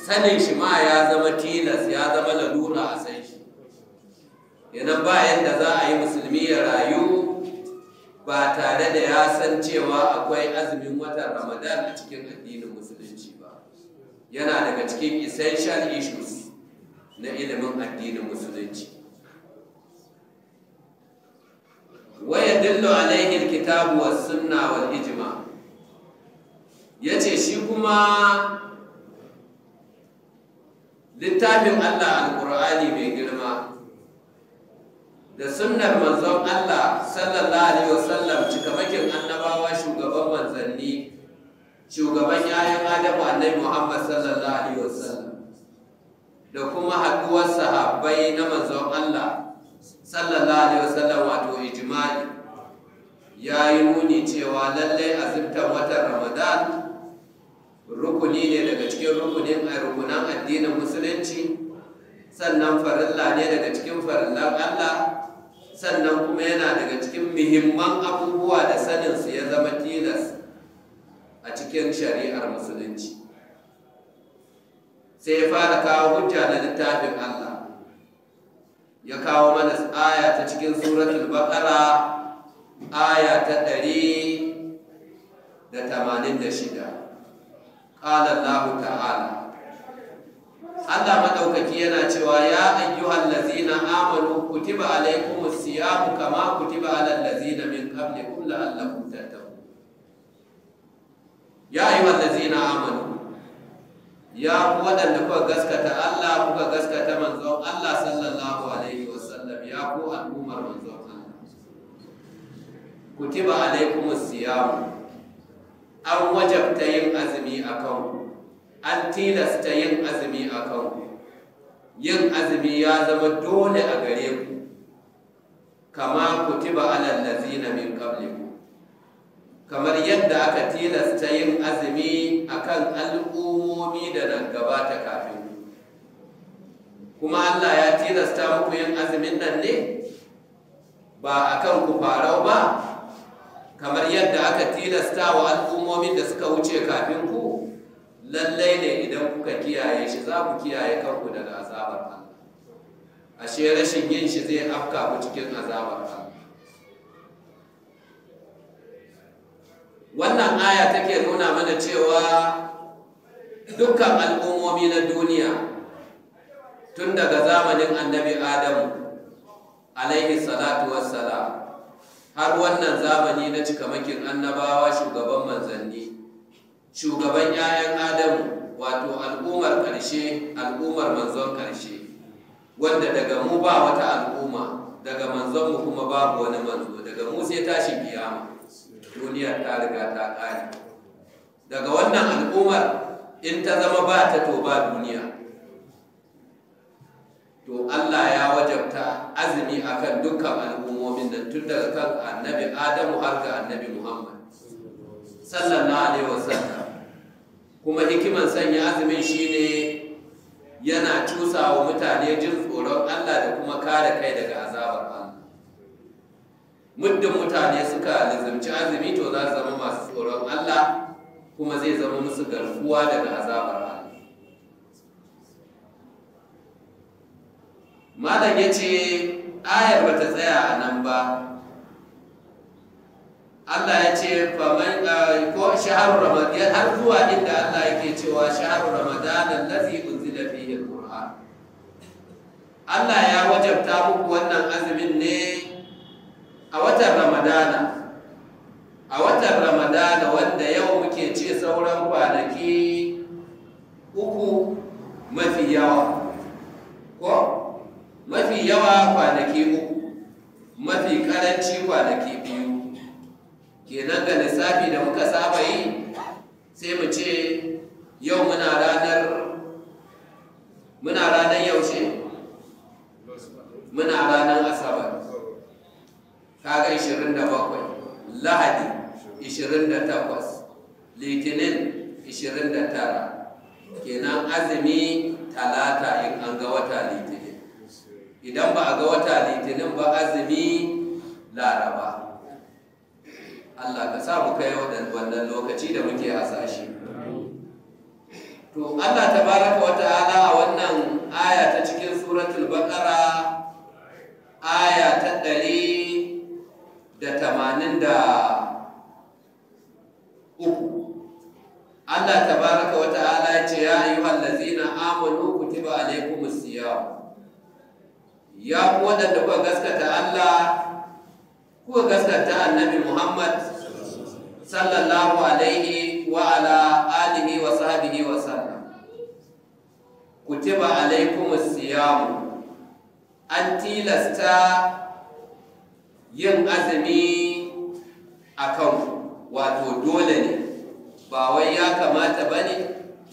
sanin shi ma ya zama tilas ya zama lalura a san shi yanan ba yadda za a yi musulmi ya rayu ba tare da ya san cewa akwai azumin watan ramadan a cikin addinin musulunci ba yana daga cikin essential issues na ilimin addinin musulunci waya dillo alaihi alkitabu was sunna wal ijma yace shi kuma littafin Allah alqur'ani mai girma da sunnar manzon Allah sallallahu alaihi wasallam cikamakin annabawa shugaban manzanni shugaban yayin Adamu annabi Muhammad sallallahu alaihi wasallam da kuma haduwar sahabbai na manzon Allah sallallahu alaihi wasallam wato ijma'i ya yi nuni cewa lallai azumtar watan Ramadan rukuni ne daga cikin rukunin rukunan addinin musulunci sannan farilla ne daga cikin farillan Allah sannan kuma yana daga cikin muhimman abubuwa da saninsu ya zama tilas a cikin shari'ar musulunci sai ya fara kawo hujja na littafin Allah ya kawo mana aya ta cikin suratul baqara aya ta ɗari da tamanin da shida ƙala Allah ta'ala Allah maɗaukaki yana cewa ya ayyuhal lazina amanu kutiba alaikumus siyamu kama kutiba alal lazina min qablikum la'allakum tattaqun ya ayyuhal lazina amanu ya ku waɗanda kuka gaskata Allah kuka gaskata manzon Allah sallallahu alaihi wasallam ya ku al'ummar manzon Allah kutiba alaikumus siyamu an wajabta yin azumi akan ku an tilasta yin azumi a kanku yin azumi ya zama dole a gare ku kama kutiba alal lazina min qablikum kamar yadda aka tilasta yin azumi akan al'ummomi da nan gabata kafin ku kuma Allah ya tilasta muku yin azumin nan ne ba akan ku farau ba kamar yadda aka tilasta wa al'ummomin da suka wuce kafin ku lallai ne idan kuka kiyaye shi za ku kiyaye kanku daga azabar Allah ashe rashin yin shi zai afka ku cikin azabar Allah wannan aya take nuna mana cewa dukkan al'ummomi na duniya tun daga zamanin annabi adamu alaihi salatu wassalam har wannan zamani na cikamakin annabawa shugaban manzanni shugaban 'ya'yan adamu wato al'ummar ƙarshe al'ummar manzon ƙarshe wanda daga mu ba wata al'umma daga manzon mu kuma babu wani manzo daga mu sai tashin kiyama duniyar ta riga ta ƙare daga wannan al'ummar in ta zama ba ta to ba duniya to Allah ya wajabta azumi akan dukkan al'ummomin nan tun daga kan annabi Adamu har ga annabi Muhammad sallallahu alaihi wasallam kuma hikiman sanya azumin shine yana cusa wa mutane jin tsoron Allah da kuma kare kai daga azabar Allah muddin mutane suka lizimci azumi to za su zama masu tsoron Allah kuma zai zama musu garkuwa daga azabar Allah malam ya ce ayar ba ta tsaya a nan ba Allah ya ce faman ko shahar ramadan har zuwa inda Allah yake cewa shahar ramadan allazi unzila fihi alquran Allah ya wajabta muku wannan azumin ne a watan ramadana a watan ramadana wanda yau muke ce sauran kwanaki uku mafi yawa ko mafi yawa kwanaki uku mafi karanci kwanaki biyu kenan ga lissafi da muka saba yi sai mu ce yau muna ranar muna ranar yaushe muna ranar asabar kaga 27 lahadi 28 litinin 29 kenan azumi talata in an ga wata litinin idan ba a ga wata litinin ba azumi laraba Allah ka sa mu kai wannan lokaci da muke hasashe to Allah tabaraka wa ta'ala a wannan aya ta cikin suratul baqara aya ta ɗari da tamanin da uku Allah tabaraka wa ta'ala ya ce ya ayyuhal ladzina amanu kutiba alaykumus siyam ya ku waɗanda kuka gaskata Allah kuka gaskata annabi Muhammad sallallahu alaihi wa ala alihi wa sahbihi wa sallam kutiba alaykumus siyam an tilasta yin azumi a kan wato dole ne ba wai ya kamata ba ne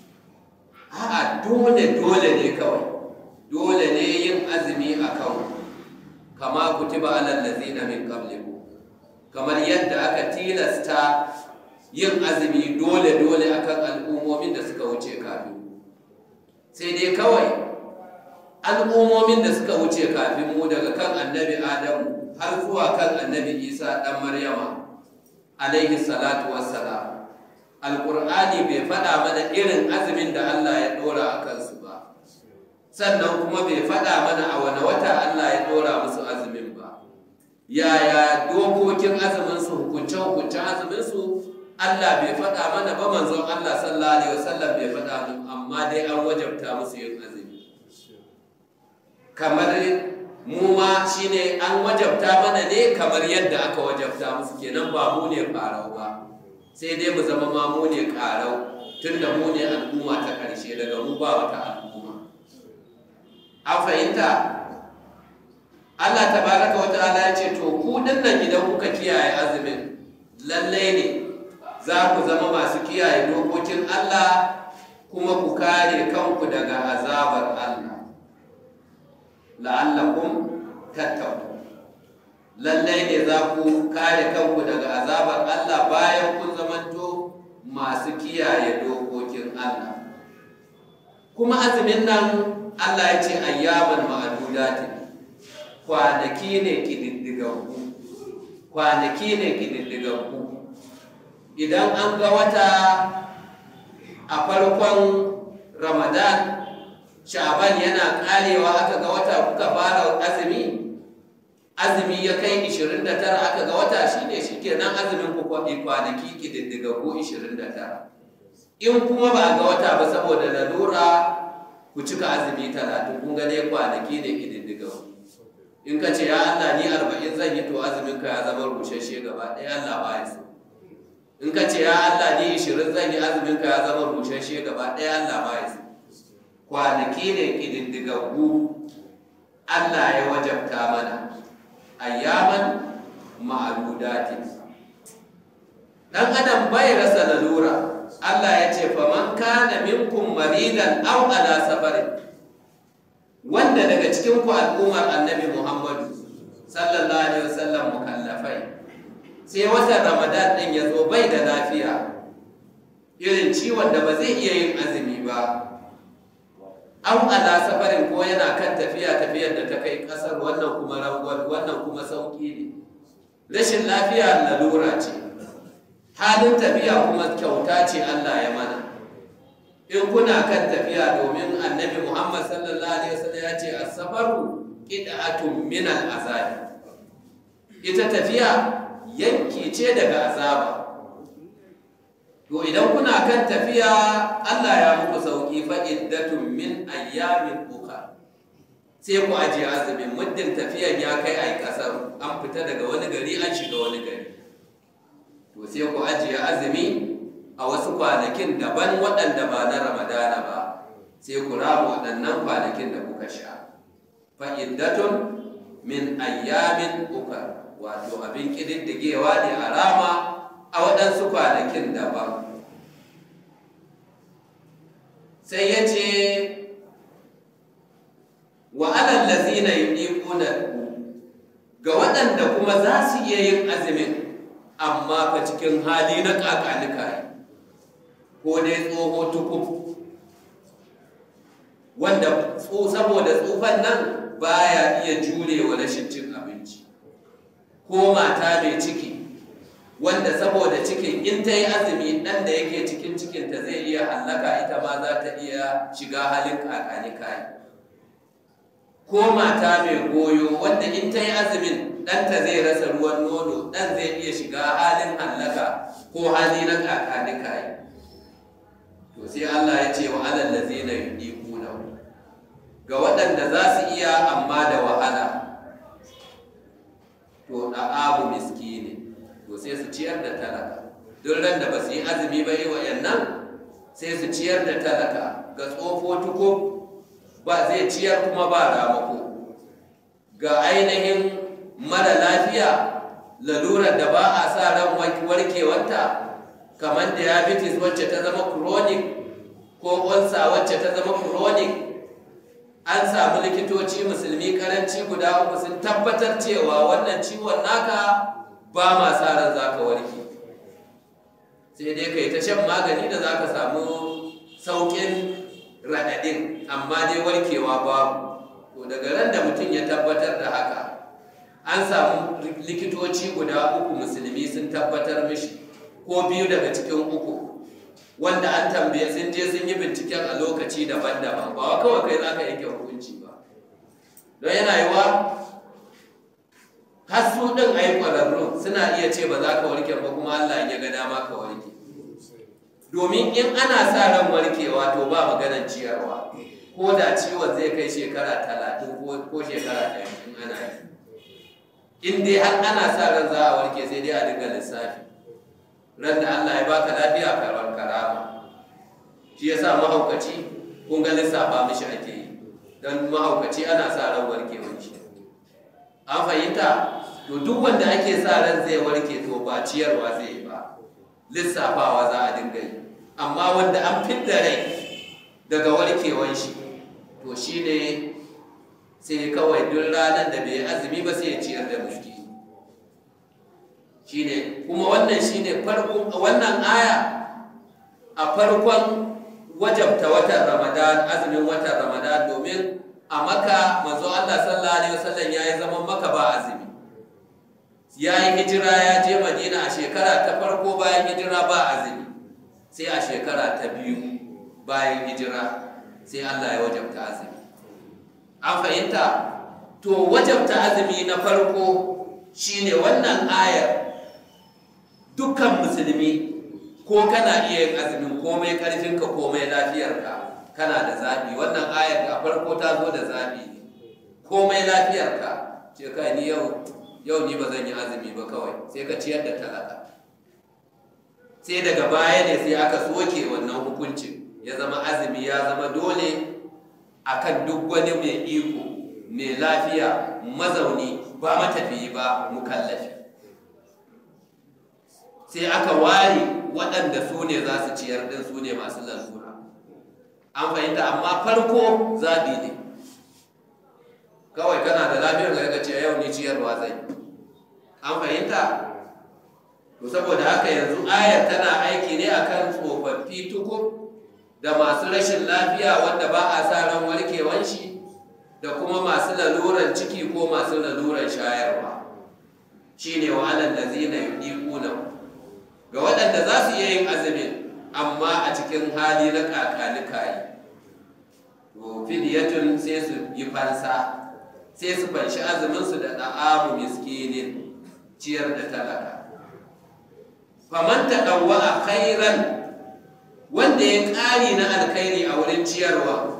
a dole dole ne kawai dole ne yin azumi a kan kama kutiba alal ladzina min qablikum kamar yadda aka tilasta yin azumi dole dole akan al'ummomin da suka wuce kafin sai dai kawai al'ummomin da suka wuce kafin mu daga kan annabi adamu har zuwa kan annabi isa ɗan maryama alaihi salatu wassalam alƙur'ani bai faɗa mana irin azumin da allah ya ɗora a kansu ba sannan kuma bai faɗa mana a wani wata allah ya ɗora musu azumin ba yaya dokokin azuminsu hukunce-hukuncen azuminsu allah bai faɗa mana ba manzon allah sallallahu alaihi wasallam bai faɗa mu amma dai an wajabta musu yin azumi kamar mu ma shine an wajabta mana ne kamar yadda aka wajabta musu kenan ba mu ne farau ba sai dai mu zama ma mu ne karau tunda mu ne al'umma ta karshe daga mu ba wata al'umma an fahimta Allah tabaraka wa ta'ala ya ce to ku dinnan idan kuka kiyaye azumin lallai ne za ku zama masu kiyaye dokokin Allah kuma ku kare kanku daga azabar Allah la'allakum tattaku lallai ne za ku kare kanku daga azabar Allah bayan kun zamanto masu kiyaye dokokin Allah kuma azumin nan Allah ya ce ayyaman ma'adudatin kwanaki ne kididdigaggu kwanaki ne kididdigaggu idan an ga wata a farkon ramadan sha'ban yana karewa aka ga wata kuka fara azumi azumi ya kai 29 aka ga wata shine shikenan azumin ku kwanaki kididdiga ku 29 in kuma ba ga wata ba saboda lalura ku cika azumi 30 kun ga dai kwanaki ne kididdiga in ka ce ya Allah ni 40 zan yi to azumin ka ya zama rushashe gaba ɗaya Allah ba ya so in ka ce ya Allah ni 20 zan yi azumin ka ya zama rushashe gaba ɗaya Allah ba ya so kwanaki ne ƙididdigaggu Allah ya wajabta mana ayyaman ma'adudati dan adam bai rasa lalura Allah ya ce faman kana minkum maridan aw ala safarin wanda daga cikin ku al'ummar annabi Muhammadu sallallahu alaihi wasallam mukallafai sai watan Ramadan din ya zo bai da lafiya irin ciwon da ba zai iya yin azumi ba an ala safarin ko yana kan tafiya tafiyar da ta kai kasar wannan kuma rangwar wannan kuma sauki ne rashin lafiya lalura ce halin tafiya kuma kyauta ce Allah ya mana in kuna kan tafiya domin annabi Muhammad sallallahu alaihi wasallam ya ce as-safaru qid'atun min al-azab ita tafiya yanki ce daga azaba to idan kuna kan tafiya Allah ya muku sauki fa iddatun min ayyamin uka sai ku ajiye azumin muddin tafiyan ya kai ai kasar an fita daga wani gari an shiga wani gari to sai ku ajiye azumi a wasu kwanakin daban waɗanda ba na ramadana ba sai ku rama waɗannan kwanakin da kuka sha fa iddatun min ayyamin uka wato abin ƙididdigewa ne a rama a waɗansu kwanakin daban sai ya ce wa alal lazina yudiquna ga waɗanda kuma za su iya yin azumin amma fa cikin hali na kakanika ko dai tsoho tukuf wanda saboda tsufan nan baya iya jure wa rashin cin abinci ko mata mai ciki wanda saboda cikin in ta yi azumi ɗan da yake cikin cikinta zai iya hallaka ita ma za ta iya shiga halin kakani kayi ko mata mai goyo wanda in ta yi azumin ɗanta zai rasa ruwan nono ɗan zai iya shiga halin hallaka ko hali na kakani kayi to sai Allah ya ce wa alal ladzina yudiquna ga waɗanda za su iya amma da wahala to da abu miskini to sai su ciyar da talaka duk ran da ba su yi azumi ba yi wayannan sai su ciyar da talaka ga tsofo tuko ba zai ciyar kuma ba ramako ga ainihin mara lafiya lalurar da ba a sa ran warkewarta kamar diabetes wacce ta zama chronic ko ulcer wacce ta zama chronic an samu likitoci musulmi karanci guda uku sun tabbatar cewa wannan ciwon naka ba ma sa ran za ka warke sai dai kai ta shan magani da za ka samu sauƙin raɗaɗin amma dai warkewa babu to daga ran da mutum ya tabbatar da haka an samu likitoci guda uku musulmi sun tabbatar mishi ko biyu daga cikin uku wanda an tambaye sun je sun yi binciken a lokaci daban-daban ba wa kawai kai za ka yanke hukunci ba don yana yi wa har su ɗin a yi ƙwararru suna iya ce ba za ka warke ba kuma Allah ya ga dama ka warke domin in ana sa ran warkewa to ba maganar ciyarwa ko da ciwon zai kai shekara talatin ko shekara ɗaya in ana yi in dai har ana sa ran za a warke sai dai a dinga lissafi ran da Allah ya baka lafiya karbar karama shi yasa mahaukaci kun ga lissafa mishi ake yi dan mahaukaci ana sa ran warkewar shi an fahimta to duk wanda ake sa ran zai warke to ba ciyarwa zai yi ba lissafawa za a dinga yi amma wanda an fidda rai daga warkewar shi to shine sai kawai duk ranar da bai azumi ba sai ya ciyar da mushki shine kuma wannan shine farkon wannan aya a farkon wajabta watan Ramadan azumin watan Ramadan domin a maka manzo Allah sallallahu alaihi wasallam yayi zaman maka ba azumi yayi hijira ya je Madina a shekara ta farko bayan hijira ba azumi sai a shekara ta biyu bayan hijira sai Allah ya wajabta azumi an fahimta to wajabta azumi na farko shine wannan ayar dukkan musulmi ko kana iya yin azumin komai karfinka komai lafiyarka kana da zaɓi wannan ayar a farko ta zo da zaɓi ne komai lafiyarka ce kai ni yau yau ni ba zan yi azumi ba kawai sai ka ciyar da talaka sai daga baya ne sai aka soke wannan hukuncin ya zama azumi ya zama dole akan duk wani mai iko mai lafiya mazauni ba matafiyi ba mukallafi sai aka ware waɗanda su ne za su ciyar ɗin su ne masu lalura an fahimta amma farko zaɓi ne kawai kana da lafiyar ga ce yau ni ciyarwa zai an fahimta to saboda haka yanzu ayar tana aiki ne akan tsofaffi tukur da masu rashin lafiya wanda ba a sa ran warkewan shi da kuma masu laluran ciki ko masu laluran shayarwa shine wa alal ladzina yudiquna ga waɗanda za su iya yin azumin amma a cikin hali na kakanikayi to fidiyatun sai su yi fansa sai su fanshi azuminsu da ɗa'amu miskinin ciyar da talaka faman taɗauwa a khairan wanda ya ƙari na alkhairi a wurin ciyarwa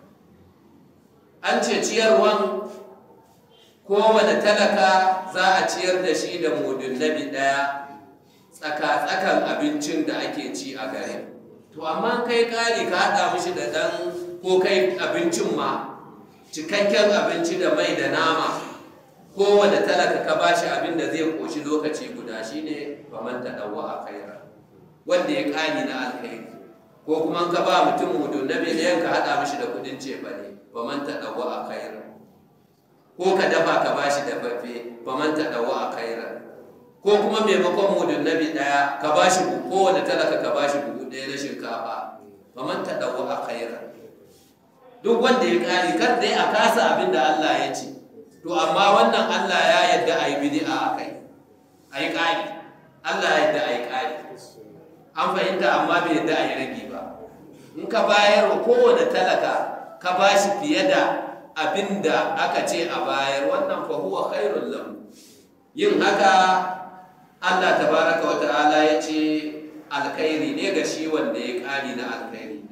an ce ciyarwan kowane talaka za a ciyar da shi da mudun nabi ɗaya tsaka-tsakan abincin da ake ci a gare to amma kai ƙari ka haɗa mishi da ɗan ko kai abincin ma cikakken abinci da mai da nama kowane talaka ka bashi abin da zai koshi lokaci guda shine faman ta ɗauwa a kaira wanda ya ƙari na alkhairi ko kuma ka ba mutum mudu na miliyan ka haɗa mishi da kuɗin cefane faman ta ɗauwa a kaira ko ka dafa ka bashi dafaffe faman ta ɗauwa a kaira ko kuma maimakon mudun nabi ɗaya ka ba shi kowane talaka ka ba shi buhu ɗaya na shinkafa faman ta ɗauwa a kaira duk wanda ya ƙari kar dai a kasa abin da Allah ya ce to amma wannan Allah ya yarda a yi bid'a a kai a yi ƙari Allah ya yadda a yi ƙari an fahimta amma bai yadda a yi rage ba in ka bayar wa kowane talaka ka ba shi fiye da abin da aka ce a bayar wannan fa huwa khairul lahu yin haka Allah tabaraka wa ta'ala ya ce alkhairi ne ga shi wanda ya ƙari na alkhairi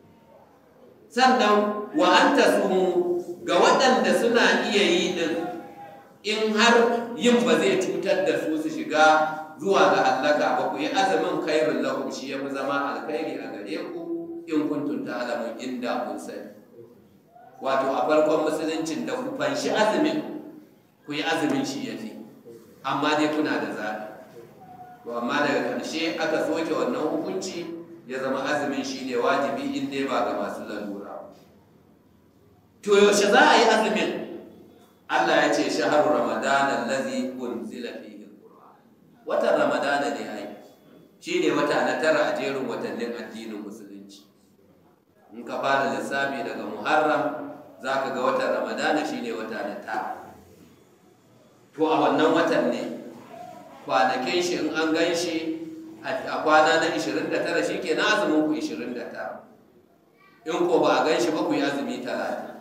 sannan wa an tasumu ga waɗanda suna iya yi din in har yin ba zai cutar da su su shiga zuwa ga hallaka ba ku yi azumin khairul lahum shi ya fi zama alkhairi a gare ku in kuntum ta'lamun inda kun sani wato a farkon musuluncin da ku fanshi azumin ku yi azumin shi ya fi amma dai kuna da zaɓi to amma daga ƙarshe aka soke wannan hukunci ya zama azumin shi ne wajibi in dai ba ga masu lalura to yaushe za a yi azumin Allah ya ce shaharu ramadana allazi unzila fihi alquran watan ramadana ne ai shine wata na tara a jerin watannin addinin musulunci in ka fara lissafi daga muharram zaka ga watan ramadana shine wata na tara to a wannan watan ne kwanakin shi in an gan shi a kwana na 29 shi ke na azumin ku 29 in ko ba a gan shi ba ku yi azumi 30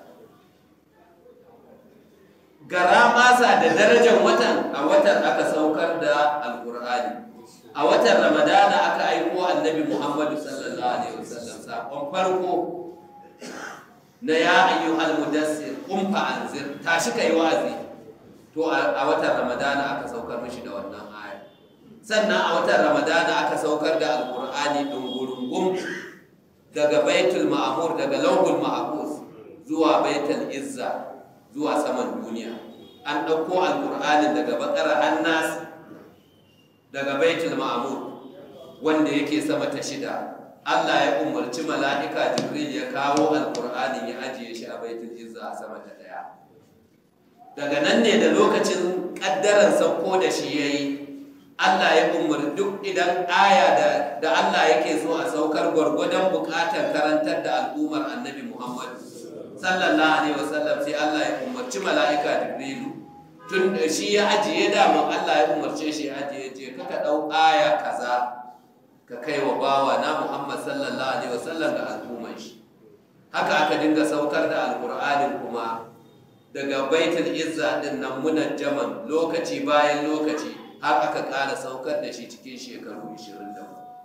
gara masa da darajar watan a watan aka saukar da alkur'ani a watan ramadana aka aiko annabi muhammadu sallallahu alaihi wasallam sakon farko na ya ayyuhal mudassir qum fa anzir tashi kai wazi to a watan ramadana aka saukar mishi da wannan aya sannan a watan ramadana aka saukar da alkur'ani dungurungum daga baitul ma'mur daga lawhul mahfuz zuwa baitul izza zuwa saman duniya an ɗauko alkur'anin daga bakar hannas daga baitul ma'mur wanda yake sama ta shida Allah ya umarci mala'ika Jibril ya kawo alkur'anin ya ajiye shi a baitul izza a sama ta daya daga nan ne da lokacin ƙaddaran sauko da shi ya yi Allah ya umar duk idan aya da, da Allah yake so a saukar gwargwadon buƙatar karantar da al'ummar annabi Muhammad sallallahu alaihi wasallam sai Allah ya umarci mala'ika Jibrilu tun da shi ya ajiye daman Allah ya umarce shi ya ajiye je kaka ɗau aya kaza ka kai wa bawa na Muhammad sallallahu alaihi wasallam da al'ummar shi haka aka dinga saukar da alƙur'anin kuma daga baitul izza din nan munajjaman lokaci bayan lokaci har aka ƙara saukar da shi cikin shekaru 24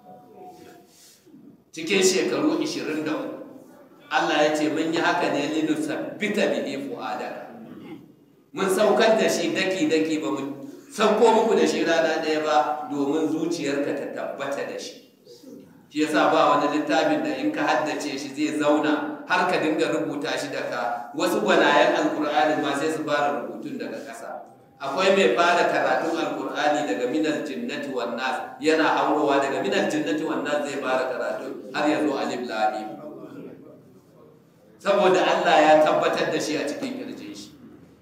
cikin shekaru 23 Allah ya ce mun yi haka ne linu sabbita bihi fu'adaka mun saukar da shi daki daki ba mu sauko muku da shi rana ɗaya ba domin zuciyarka ta tabbata da shi shi yasa ba wani littafin da in ka haddace shi zai zauna har ka dinga rubuta shi daga wasu gwanayen alkur'ani ma sai su fara rubutun daga ƙasa akwai mai fara karatun alkur'ani daga minal jinnati wan nas yana haurowa daga minal jinnati wan nas zai fara karatu har ya zo alif lam mim saboda Allah ya tabbatar da shi a cikin kirjin shi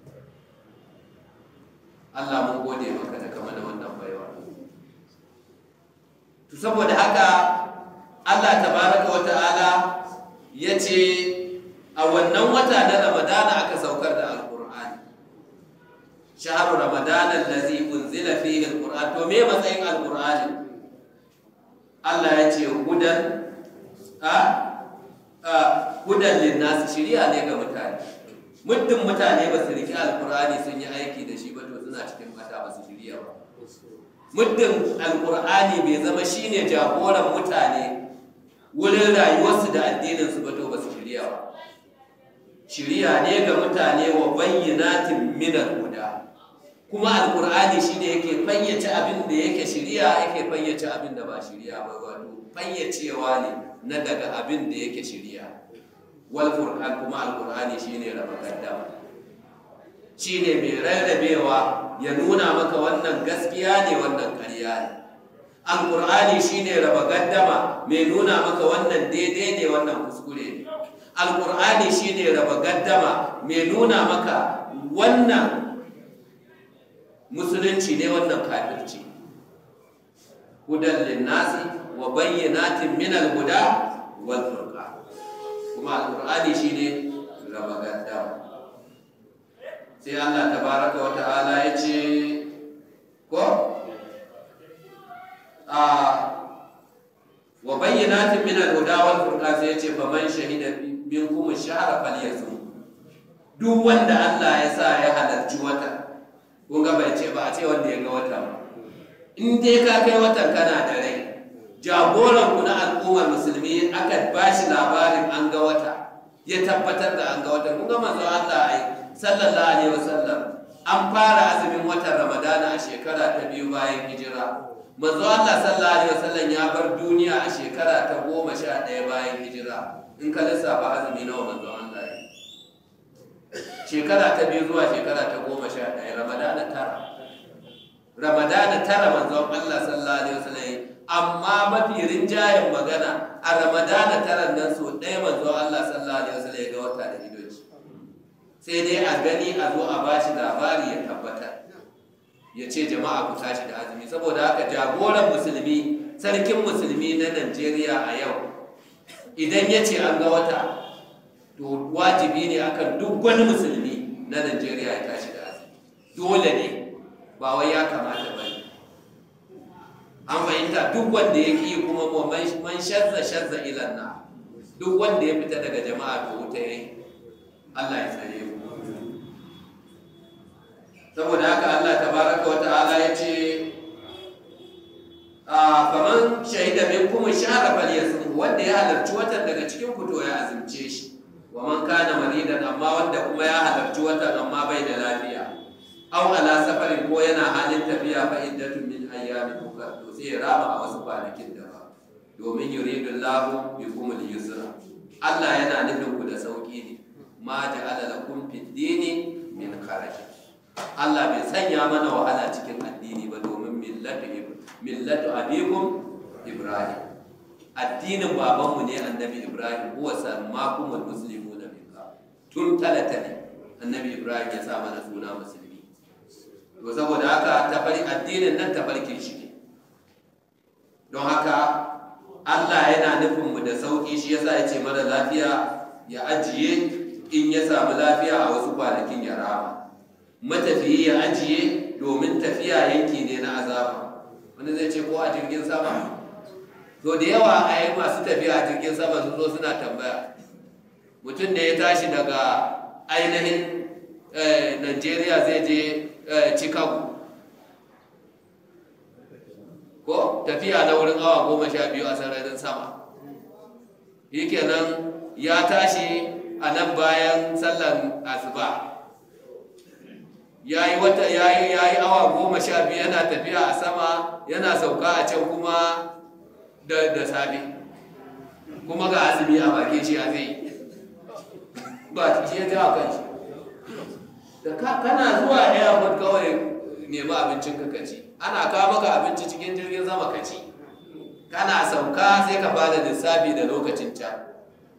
Allah mun gode maka da kama da wannan baiwa to saboda haka Allah tabaraka wa ta'ala ya ce a wannan wata na ramadana aka saukar da alkur'ani shaharu ramadana allazi unzila fihi alqur'an to me matsayin alqur'ani Allah ya ce hudan a a hudan linnas shiriya ne ga mutane muddin mutane ba su riki alqur'ani sun yi aiki da shi ba to suna cikin bata ba su shiriya ba muddin alqur'ani bai zama shine jagoran mutane wurin rayuwarsu da addininsu ba to ba su shiriya ba shiriya ne ga mutane wa bayyanatin minal huda kuma alkur'ani shine yake fayyace abin da yake shiriya yake fayyace abin da ba shiriya ba wato fayyacewa ne na daga abin da yake shiriya wal furqan kuma alkur'ani shine raba gaddama shine mai rarrabewa ya nuna maka wannan gaskiya ne wannan ƙarya ne alkur'ani shine raba gaddama mai nuna maka wannan daidai ne wannan kuskure ne alkur'ani shine raba gaddama mai nuna maka wannan musulunci ne wannan kafirci hudan linnasi wa bayyanatin min al-huda wal furqan kuma alkur'ani shine raba gaddama sai Allah tabaraka wa ta'ala ya ce ko a wa bayyanatin min al-huda wal furqan sai yace fa man shahida minkum ash-shahra falyasum duk wanda Allah ya sa ya halarci wata kun ga bai ce ba a ce wanda ya ga wata ba in dai ka kai watan kana da rai jagoran ku na al'ummar musulmi aka ba shi labarin an ga wata ya tabbatar da an ga wata kun ga manzo Allah ai sallallahu alaihi wasallam an fara azumin watan Ramadana a shekara ta biyu bayan hijira manzo Allah sallallahu alaihi wasallam ya bar duniya a shekara ta goma sha ɗaya bayan hijira in ka lissafa azumi nawa manzo Allah ya shekara ta biyu zuwa shekara ta goma sha ɗaya Ramadana tara Ramadana tara manzon Allah sallallahu alaihi wasallam amma mafi rinjayen magana a Ramadana tara nan so ɗaya manzon Allah sallallahu alaihi wasallam ya ga wata da idoci sai dai a gani a zo a bashi labari ya tabbatar ya ce jama'a ku tashi da azumi saboda haka jagoran musulmi sarkin musulmi na Najeriya a yau idan ya ce an ga wata to wajibi ne akan duk wani musulmi na Najeriya ya tashi da azumi dole ne ba wai ya kamata ba ne an fahimta duk wanda ya ƙi kuma man shazza shazza ilan na duk wanda ya fita daga jama'a to wuta yayi Allah ya tsare mu saboda haka Allah tabaraka wa ta'ala ya ce a faman shahida minkum shahra falyasum wanda ya halarci watan daga cikin ku to ya azumce shi wa man kana maridan amma wanda kuma ya halarci watan amma bai da lafiya aw ala safarin ko yana halin tafiya fa iddatun min ayyamin ukhra to sai ya rama a wasu kwanakin da ba domin yuridu Allahu bikum al-yusra Allah yana nufin ku da sauki ne ma ja'ala lakum fid dini min kharaj Allah bai sanya mana wahala cikin addini ba domin millatu millatu abikum Ibrahim addinin babanmu ne annabi Ibrahim huwa sammakumul muslimuna min tun talata ne annabi Ibrahim ya sa mana suna musulmi to saboda haka tafari addinin nan tafarkin shi ne don haka Allah yana nufin mu da sauki shi yasa ya ce mara lafiya ya ajiye in ya samu lafiya a wasu kwanakin ya rama matafiyi ya ajiye domin tafiya yanki ne na azaba wani zai ce ko a jirgin sama to da yawa a yi masu tafiya a jirgin sama sun zo suna tambaya mutum da ya tashi daga ainihin Najeriya zai je Chicago ko tafiya na wurin awa goma sha biyu a sararin sama yi kenan ya tashi a nan bayan sallan asuba ya yi wata ya yi awa goma sha biyu yana tafiya a sama yana sauka a can kuma da, da safe kuma ga azumi a bakin shi a zai ba shi ya jawa kan shi da kana zuwa airport kawai nemi abincin ka kaci ana kawo maka abinci cikin jirgin sama kaci kana sauka sai ka bada lissafi da lokacin can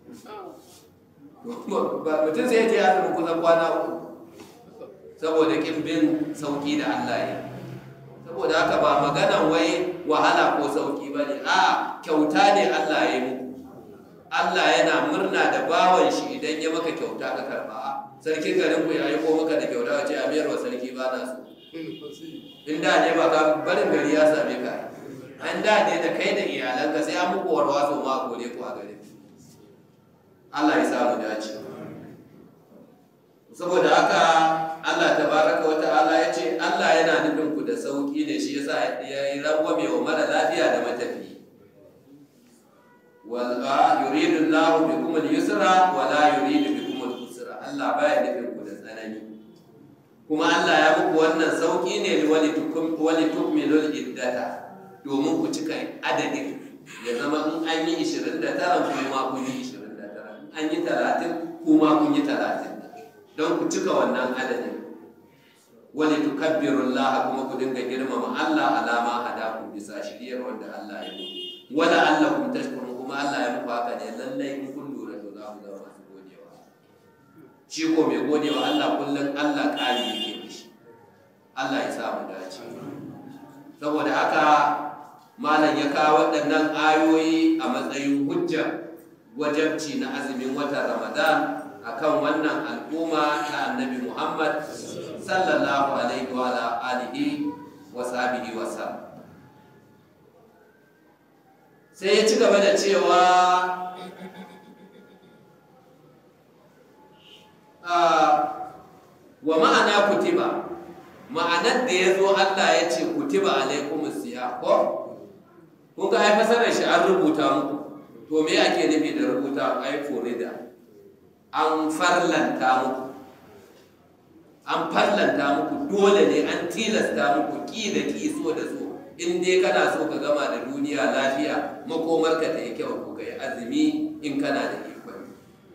mutum sai je azumi kusan kwana uku saboda kin bin sauki da Allah ya saboda haka ba maganan wai wahala ko sauki ba ne a kyauta ne Allah ya yi muku Allah yana murna da bawan shi idan ya maka kyauta ka karba sarkin garin ku ya yi ko maka da kyauta wace a biyar wa sarki ba na so in da ne ba ka barin gari ya same ka an da ne da kai da iyalanka sai an muku warwaso ma kore ku a gari Allah ya samu dace saboda haka Allah tabaraka wa ta'ala ya ce Allah yana nufin ku da sauki ne shi yasa ya yi rangwame wa mara lafiya da matafi wal yuridu Allahu bikum al-yusra wa la yuridu bikum al-usra Allah baya nufin ku da tsanani kuma Allah ya muku wannan sauki ne wali tukum wali tukmilu iddata domin ku cika adadin ya zama in an yi 29 kuma kun yi 29 an yi 30 kuma kun yi 30 don ku cika wannan adadin wani tukabbiru Allah kuma ku dinga girmama Allah alama hadakum bisa shiriyar wanda Allah ya yi wala Allah kun tashkurun kuma Allah ya muku haka ne lallai in kun lura to za ku zama masu godewa shi ko mai godewa Allah kullum Allah ƙari yake mishi Allah ya sa mu dace saboda haka malam ya kawo waɗannan ayoyi a matsayin hujja wajabci na azumin watan Ramadan akan wannan al'umma ta annabi Muhammad sallallahu alaihi wa alihi wa sahbihi wa sallam sai ya ci gaba da cewa wa ma'ana kutiba ma'anar da ya zo Allah ya ce kutiba alaikum siya ko kun ga ai fasarar shi an rubuta muku to me ake nufi da rubuta ai forida an farlanta muku an farlanta muku dole ne an tilasta muku ki da ki so da so in dai kana so ka gama da duniya lafiya makomarka ta yi kyau ko kai azumi in kana da ikon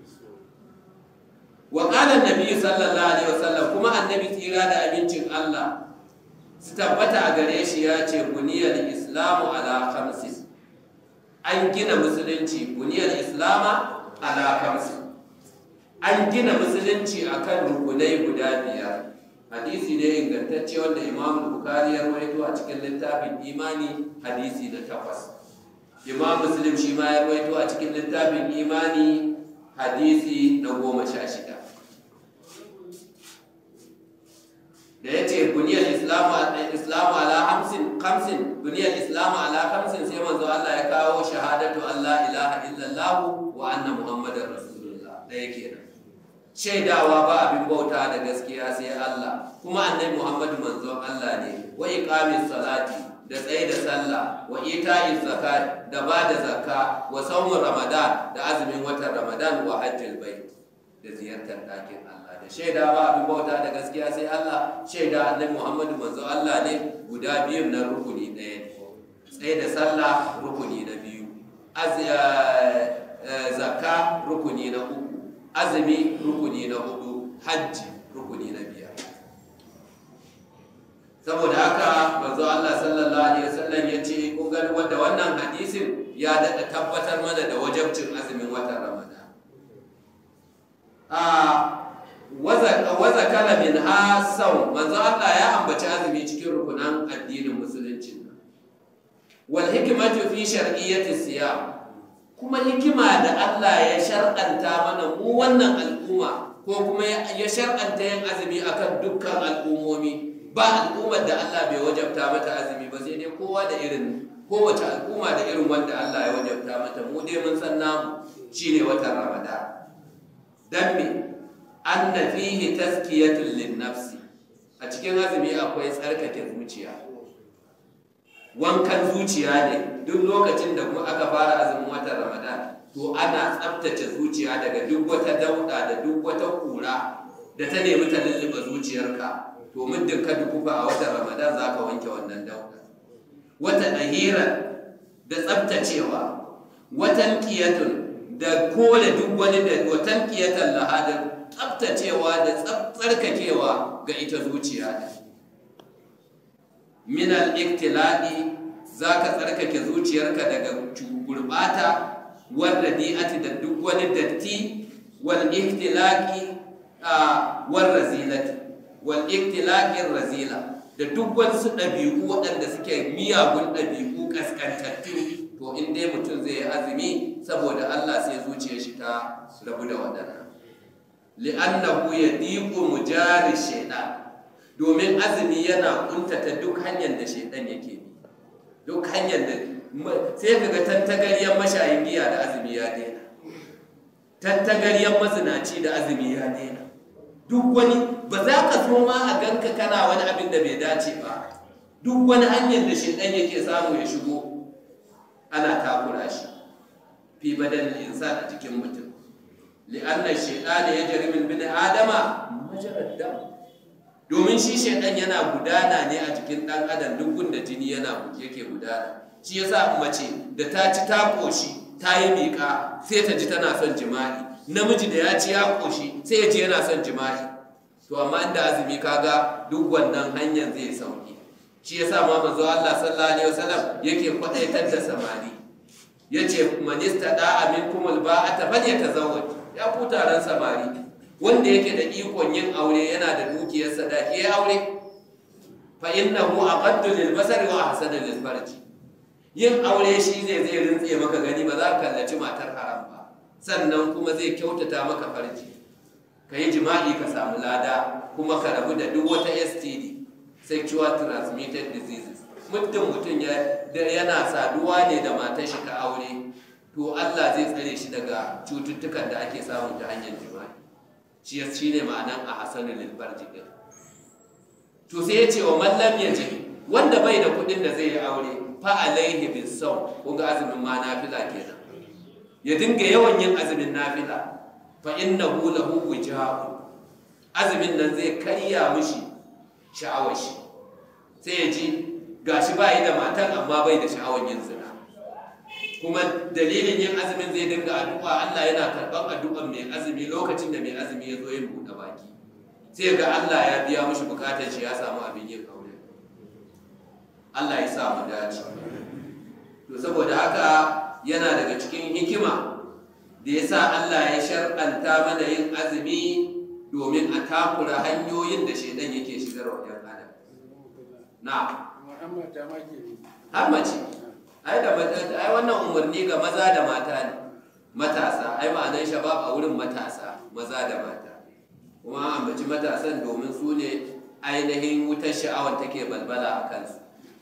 wa qala annabi sallallahu alaihi wasallam kuma annabi tsira da abincin Allah su tabbata a gare shi ya ce buniyar islamu ala khamsin an gina musulunci buniyar islama ala khamsin an gina musulunci akan rukunai guda biyar hadisi ne ingantacce wanda imam bukari ya rawaito a cikin littafin imani hadisi na takwas imam muslim shi ma ya rawaito a cikin littafin imani hadisi na goma sha shida da ya ce buniyar islamu ala hamsin kamsin buniyar islamu ala kamsin sai manzo Allah ya kawo shahadatu Allah ilaha illallah wa anna muhammadar rasulullah da yake nan shaidawa ba abin bauta da gaskiya sai Allah kuma annabi Muhammadu manzon Allah ne wa iqamis salati da tsaye da sallah wa ita'iz zakat da ba da zakka wa saumin ramadan da azumin watan ramadan wa hajjil bait da ziyartar ɗakin Allah da shaida ba abin bauta da gaskiya sai Allah shaida annabi Muhammadu manzon Allah ne guda biyun na rukuni ɗaya ne tsaye da sallah rukuni na biyu zakka rukuni na uku azumi rukuni na hudu hajji rukuni na biyar saboda haka manzo Allah sallallahu alaihi wasallam ya ce kun ga wanda wannan hadisin ya daɗa tabbatar mana da wajabcin azumin watan Ramadan a waza kala min hasau manzo Allah ya ambaci azumi cikin rukunan addinin musulunci wal hikmatu fi shar'iyyati siyam kuma hikima da Allah ya shar'anta mana mu wannan al'umma ko kuma ya shar'anta yin azumi akan dukkan al'ummomi ba al'ummar da Allah bai wajabta mata azumi ba sai dai kowa da irin kowace al'umma da irin wanda Allah ya wajabta mata mu dai mun san namu shine watan Ramadan dan me anna fihi tazkiyatun lin nafsi a cikin azumi akwai tsarkake zuciya wankan zuciya ne duk lokacin da kuma aka fara azumin watan ramadan to ana tsabtace zuciya daga duk wata dauda da duk wata kura da ta nemi ta lulluɓe zuciyarka to muddin ka dukufa a watan ramadan za ka wanke wannan dauda wata ɗahiran da tsabtacewa watan kiyatun da kore duk wani da watan kiyatan lahadar tsabtacewa da tsarkakewa ga ita zuciya ne min al-iktiladi zaka tsarkake zuciyarka daga gurbata wal radi'ati da duk wani datti wal iktilaqi wal razilati wal iktilaqi razila da duk wasu ɗabi'u waɗanda suke miyagun ɗabi'u kaskantattu to in dai mutum zai yi azumi saboda Allah sai zuciyar shi ta rabu da waɗannan li'annahu yadiqu mujari shaytan domin azumi yana kuntata duk hanyar da shaidan yake bi duk hanyar da sai kaga tantagaryen mashayin giya da azumi ya daina tantagaryen mazinaci da azumi ya daina duk wani ba za ka so ma a ganka kana wani abin da bai dace ba duk wani hanyar da shaidan yake samu ya shigo ana takura shi fi badan insan a jikin mutum li'anna shaytan yajri min bin adama majrad dam domin shi shaidan yana gudana ne a jikin ɗan adam duk gunda jini yana yake gudana shi yasa mace da ta ci ta ƙoshi ta yi miƙa sai ta ji tana son jima'i namiji da ya ci ya ƙoshi sai ya ji yana son jima'i to amma inda azumi kaga duk wannan hanyar zai sauki shi yasa ma manzo Allah sallallahu alaihi wasallam yake kwadaitar da samari yace man istada minkum alba'ata falyatazawwaj ya ku taron samari wanda yake da ikon yin aure yana da dukiyar sadaki ya aure fa innahu aqaddu lil basari wa ahsanu lil farji yin aure shi ne zai rintse maka gani ba za ka kallaci matar haram ba sannan kuma zai kyautata maka farji ka yi jima'i ka samu lada kuma ka rabu da duk wata STD sexual transmitted diseases muddin mutum yana saduwa ne da matar shi ta aure to Allah zai tsare shi daga cututtukan da ake samu ta hanyar jima'i shi shi ne ma'anan a hasanul farji din to sai ya ce wa mallam ya ji wanda bai da kuɗin da zai yi aure fa alaihi bis saw kun ga azumin ma nafila kenan ya dinga yawan yin azumin nafila fa innahu lahu wijahun azumin nan zai karya mishi sha'awar shi sai ya ji gashi ba yi da matan amma bai da sha'awar yin zina kuma dalilin yin azumin zai dinga addu'a Allah yana karɓar addu'ar mai azumi lokacin da mai azumi ya zo yin buɗe baki sai ga Allah ya biya mishi bukatar shi ya samu abin yin aure Allah ya sa mu dace to saboda haka yana daga cikin hikima da ya sa Allah ya shar'anta mana yin azumi domin a takura hanyoyin da shaidan yake shigar wa ‘yan adam. Na. Har mace. Ai da ai wannan umarni ga maza da mata ne. Matasa, ai ma'anar shabab a wurin matasa, maza da mata. Kuma ambaci matasan domin su ne ainihin wutar sha'awar take balbala a kansu.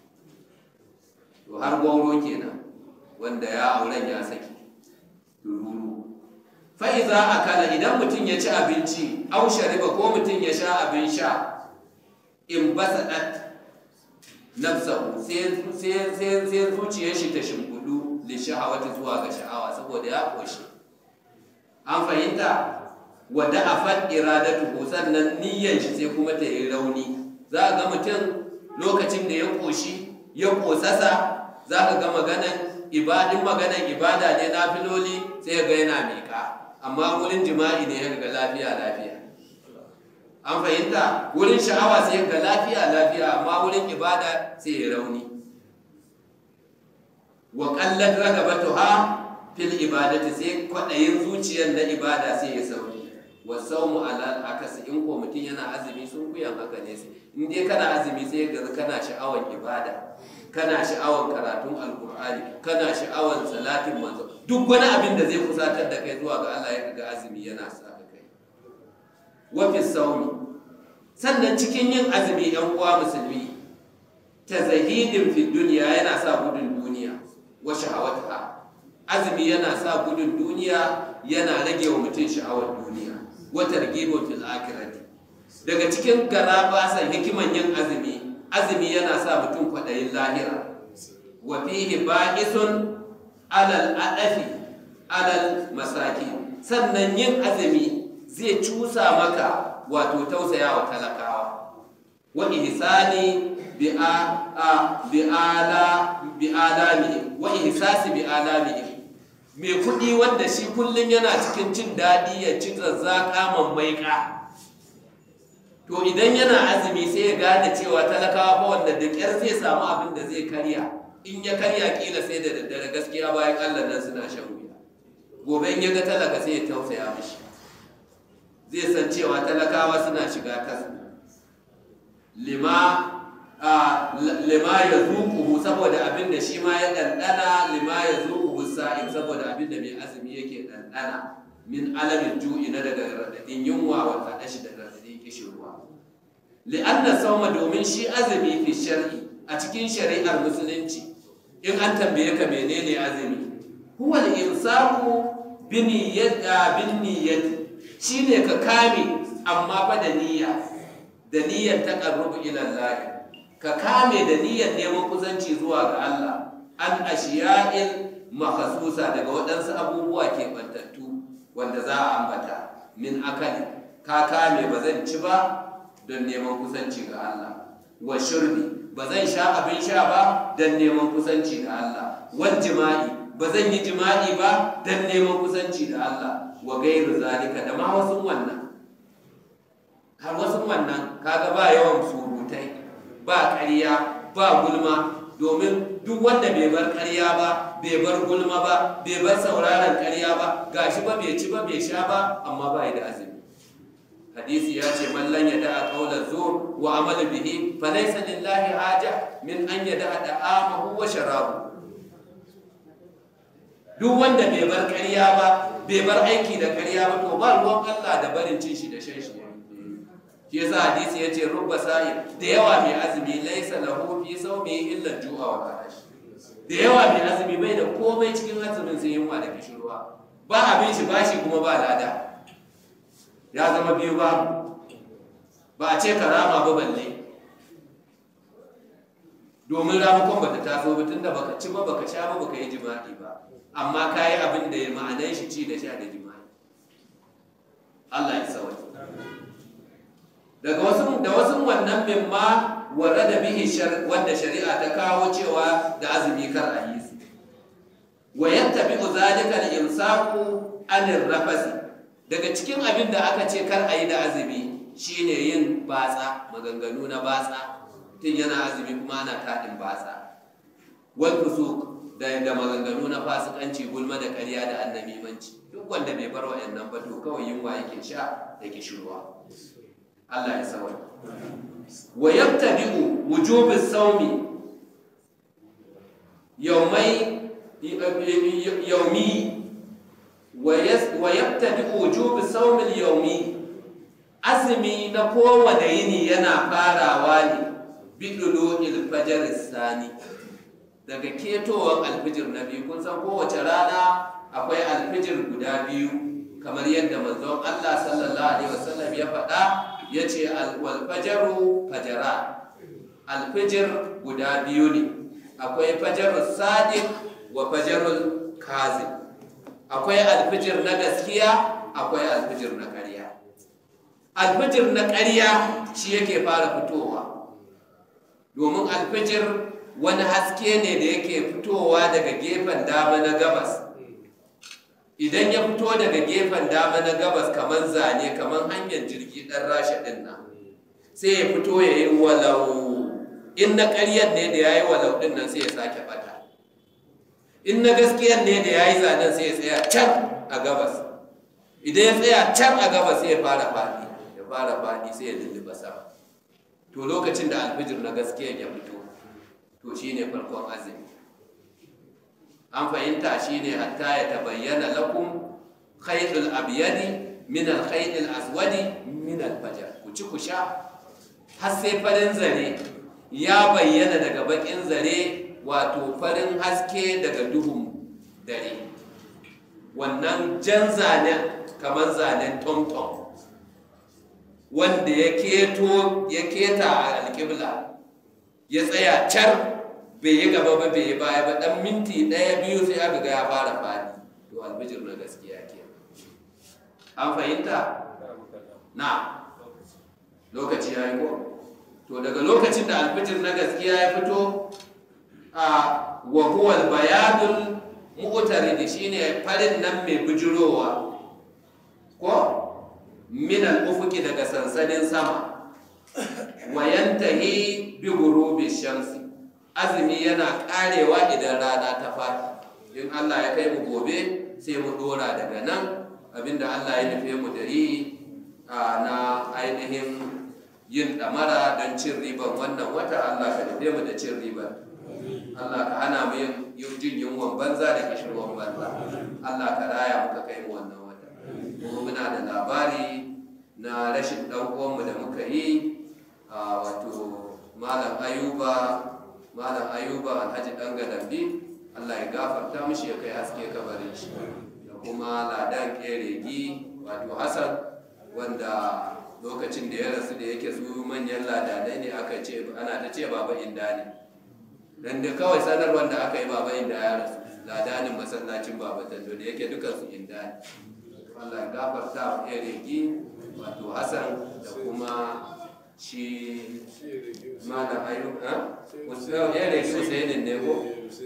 To har gwauro kenan wanda ya auren ya saki. Dururu. fa'iza a kala idan mutum ya ci abinci au shariba ko mutum ya sha abin sha in basa ɗat nafsahu sai zuciyar shi ta shimfudu da sha'awata zuwa ga sha'awa saboda ya ƙoshi an fahimta wadda a faɗ iradatu sannan niyyar shi sai kuma ta yi rauni za a ga mutum lokacin da ya ƙoshi ya ƙosasa za ka ga maganan ibadin maganan ibada ne na filoli sai ga yana miƙa amma wurin jima'i ne ya ga lafiya lafiya an fahimta wurin sha'awa sai ga lafiya lafiya amma wurin ibada sai ya rauni wa qallat ragabatuha fil ibadati sai kwadayin zuciyar na ibada sai ya sauki wa sawmu ala akasi in ko mutum yana azumi sun kuyan haka ne sai in dai kana azumi sai ga kana sha'awan ibada kana sha'awan karatun alkur'ani kana sha'awan salatin manzo duk wani abin da zai kusatar da kai zuwa ga Allah ya ga azumi yana sa ka kai wa fi sawmi sannan cikin yin azumi yan uwa musulmi tazahidin fi dunya yana sa gudun duniya wa shahawataha azumi yana sa gudun duniya yana rage wa mutum sha'awar duniya wa targhibun fil akhirati daga cikin garabasan hikiman yin azumi azumi yana sa mutum kwaɗayin lahira wa fihi ba'isun alal adafi alal masaki sannan yin azumi zai cusa maka wato tausaya wa talakawa wa ihsani bi a bi ala bi alami wa ihsasi bi alami mai kuɗi wanda shi kullum yana cikin jin daɗi ya ci zazzaka mammaika to idan yana azumi sai ya gane cewa talakawa fa wanda da ƙyar zai samu abin da zai karya in ya karya kila sai da daddare gaskiya bayan Allah nan suna shan wuya gobe in ya ga talaka sai ya tausaya mishi zai san cewa talakawa suna shiga kasa lima a lima ya zuƙuhu saboda abin da shi ma ya ɗanɗana lima ya zuƙuhu sa'in saboda abin da mai azumi yake ɗanɗana min alamin ju'i na daga raɗaɗin yunwa wa taɗashi da raɗaɗin kishirwa li'anna sauma domin shi azumi fi shar'i a cikin shari'ar musulunci in an tambaye ka menene azumi huwa al-imsaku bi niyyati bin niyyati shine ka kame amma fa da niyya da niyyar taqarrubu ila Allah ka kame da niyyar neman kusanci zuwa ga Allah an ashiya'il makhsusa daga waɗansu abubuwa ke bantattu wanda za a ambata min akali ka kame ba zan ci ba don neman kusanci ga Allah wa shurbi ba zan sha abin sha ba don neman kusanci da Allah wal jima'i ba zan yi jima'i ba don neman kusanci da Allah wa gairu zalika da ma wasu wannan har wasu wannan kaga ba yawan surutai ba ƙarya ba gulma domin duk wanda bai bar ƙarya ba bai bar gulma ba bai bar sauraron ƙarya ba gashi ba bai ci ba bai sha ba amma ba da azumi hadisi ya ce man lan yada qawla zur wa amal bihi fa laysa lillahi haja min an yada da'amahu wa sharabu duk wanda bai bar ƙarya ba bai bar aiki da ƙarya ba to ba ruwan Allah da barin cin shi da shan shi shi yasa hadisi yace rubba sa'i da yawa mai azumi laisa lahu fi sawmi illa ju'a wa arash da yawa mai azumi bai da komai cikin azumin sai yunwa da kishirwa ba abin shi bashi kuma ba lada ya zama biyu ba ba a ce karama ba balle domin ramakon bata taso ba tunda baka ci ba baka sha ba baka yi jima'i ba amma ka yi abin da ya ma'anan shi ci da sha da jima'i Allah ya sauya daga wasu da wasu wannan min ma wara da bihi wanda shari'a ta kawo cewa da azumi kar a yi su wa yattabi zalika al-imsaku anir rafasi daga cikin abin da aka ce kar a yi da azumi shine yin batsa maganganu na batsa tun yana azumi kuma ana taɗin batsa wal fusuk da da maganganu na fasikanci gulma da ƙarya da annamimanci duk wanda bai bar wa'annan ba to kawai yunwa yake sha da kishirwa Allah ya sawai wa yabtadi'u wujubi sawmi yawmai yawmi wa yabtadi'u wujubi sawmi al-yawmi azumi na kowane yini yana farawa ne bidulu ilfajar sani daga ketowar alfijir na biyu kun san kowace rana akwai alfijir guda biyu kamar yadda manzon Allah sallallahu alaihi wasallam ya faɗa ya ce alfajaru fajara alfijir guda biyu ne akwai fajarul sadiq wa fajarul kazib akwai alfijir na gaskiya akwai alfijir na ƙarya alfijir na ƙarya shi yake fara fitowa domin alfijir wani haske ne da yake fitowa daga gefen dama na gabas idan ya fito daga gefen dama na gabas kamar zane kamar hanyar jirgi ɗan rasha ɗin nan sai ya fito ya yi walau in na ƙaryar ne da ya yi walau ɗin nan sai ya sake bata in na gaskiyar ne da ya yi zanen sai ya tsaya can a gabas idan ya tsaya can a gabas sai ya fara faɗi ya fara faɗi sai ya lulluɓa sama to lokacin da alfijir na gaskiya ya fito to shine farkon azumi an fahimta shine hatta ya tabayyana lakum khaytul abyadi min al khaytil aswadi min al fajr ku ci ku sha har sai farin zare ya bayyana daga bakin zare wato farin haske daga duhun dare wannan jan zanen kamar zanen tomtom wanda ya keto ya keta a alƙibla ya tsaya car bai yi gaba ba bai yi baya ba dan minti ɗaya biyu sai aka ga ya fara fadi to albijir na gaskiya ke an fahimta na lokaci ya yi ko to daga lokacin da albijir na gaskiya ya fito a wahuwal bayadul mu'tarid shine farin nan mai bijirowa ko min al-ufuqi daga sansanin sama wa yantahi bi ghurubi shamsi azumi yana karewa idan rana ta fadi in Allah ya kai mu gobe sai mu dora daga nan abinda Allah ya nufe mu da yi na ainihin yin damara don cin riban wannan wata Allah ka nufe mu da cin riban Allah ka hana mu yin jin yunwan banza da kishirwan banza Allah ka raya muka kai mu wannan wata kuma muna da labari na rashin ɗan uwanmu da muka yi a wato malam ayuba malam ayuba alhaji ɗan gadambi Allah ya gafarta mishi ya kai haske kabarin shi da kuma ladan keregi wato Hassan wanda lokacin da ya rasu da yake su manyan ladanai ne aka ce ana ta ce baba inda ne dan da kawai sanarwar da aka yi baba inda ya rasu ladanin masallacin baba tando da yake dukansu inda ne Allah ya gafarta wa keregi wato Hassan da kuma shi malam ayyuka ha? Eregi Usainin ne ko?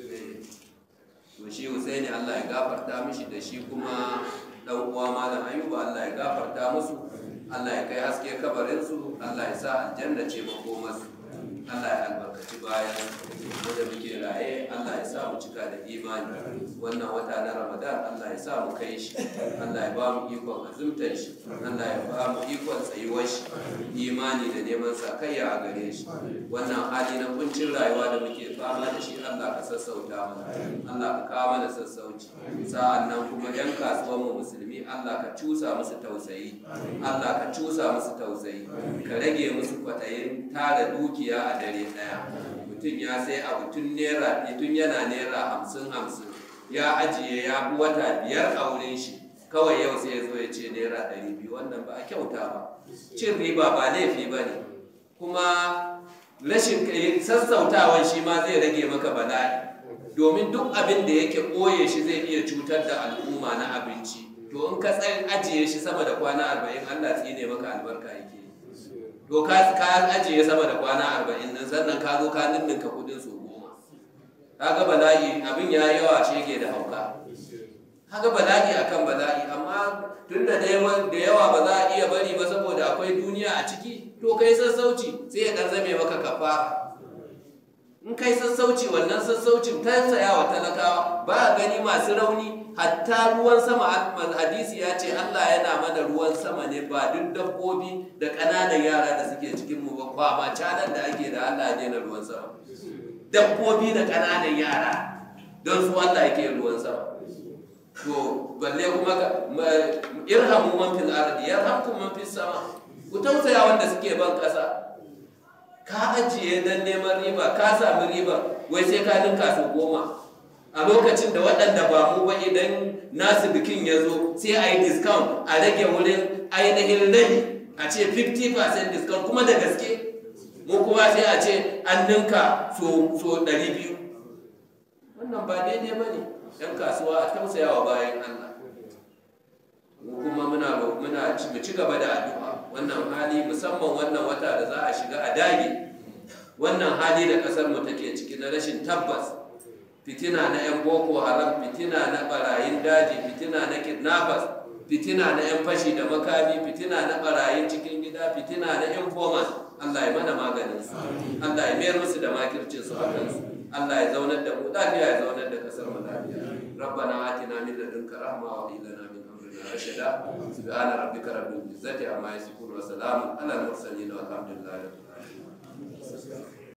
to shi Husaini Allah ya gafarta mishi da shi kuma dan uwa malam Ayuba Allah ya gafarta musu Allah ya kai haske kabarin su Allah ya sa aljanna ce makomarsu Allah ya albarkaci bayan mu da muke raye Allah ya sa mu cika da imani wannan wata na Ramadan Allah ya sa mu kai shi Allah ya ba mu ikon azumtar shi Allah ya ba mu ikon tsayuwar shi imani da neman sakayya a gare shi wannan hali na kuncin rayuwa da muke fama da shi Allah ka sassauta mana Allah ka kawo mana sassauci sa'an nan kuma yan kasuwan mu musulmi Allah ka cusa musu tausayi Allah ka cusa musu tausayi ka rage musu kwaɗayin tara dukiya a dare ɗaya mutum ya sai abu tun naira tun yana naira hamsin hamsin ya ajiye ya fi wata biyar a wurin shi kawai yau sai ya zo ya ce naira ɗari biyu wannan ba a kyauta ba cin riba ba laifi ba ne kuma rashin sassautawan shi ma zai rage maka bala'i domin duk abin da yake ɓoye shi zai iya cutar da al'umma na abinci to in ka tsayin ajiye shi sama da kwana arba'in allah tsine maka albarka yake to ka ajiye sama da kwana arba'in nan sannan ka zo ka ninninka kudin su goma kaga bala'i abin ya yawa shege da hauka kaga bala'i akan bala'i amma tun da da yawa ba za a iya bari ba saboda akwai duniya a ciki to kai sassauci sai ya dan zame maka kafara in kai sassauci wannan sassaucin ta saya wa talakawa ba a gani masu rauni hatta ruwan sama hadisi ya ce Allah yana mana ruwan sama ne ba duk dabbobi da ƙananan yara da suke cikin mu ba kwama canan da ake da Allah ya na ruwan sama dabbobi da ƙananan yara don su Allah yake ruwan sama to balle kuma irhamu man fil ardi yarhamkum man fis sama ku tausaya wanda suke ban ƙasa ka ajiye dan neman riba ka sami riba wai sai ka ninka su goma a lokacin da waɗanda ba mu ba idan nasu bikin ya zo sai a yi discount a rage wurin ainihin rabi a ce 50% discount kuma da gaske mu kuma sai a ce an ninka so 200 wannan ba daidai ba ne ‘yan kasuwa a tausayawa bayan Allah mu kuma muna muna mu ci gaba da addu'a wannan hali musamman wannan wata da za a shiga a dage wannan hali da kasar mu take ciki na rashin tabbas fitina na yan boko haram fitina na barayin daji fitina na kidnappers fitina na yan fashi da makami fitina na barayin cikin gida fitina na informants Allah ya mana maganin su Allah ya mayar musu da makircin su a kansu Allah ya zaunar da mu lafiya ya zaunar da kasar mu lafiya ربنا آتنا من لدنك رحمة وهب لنا من أمرنا رشدا سبحان ربك رب العزة عما يصفون وسلام على المرسلين والحمد لله رب العالمين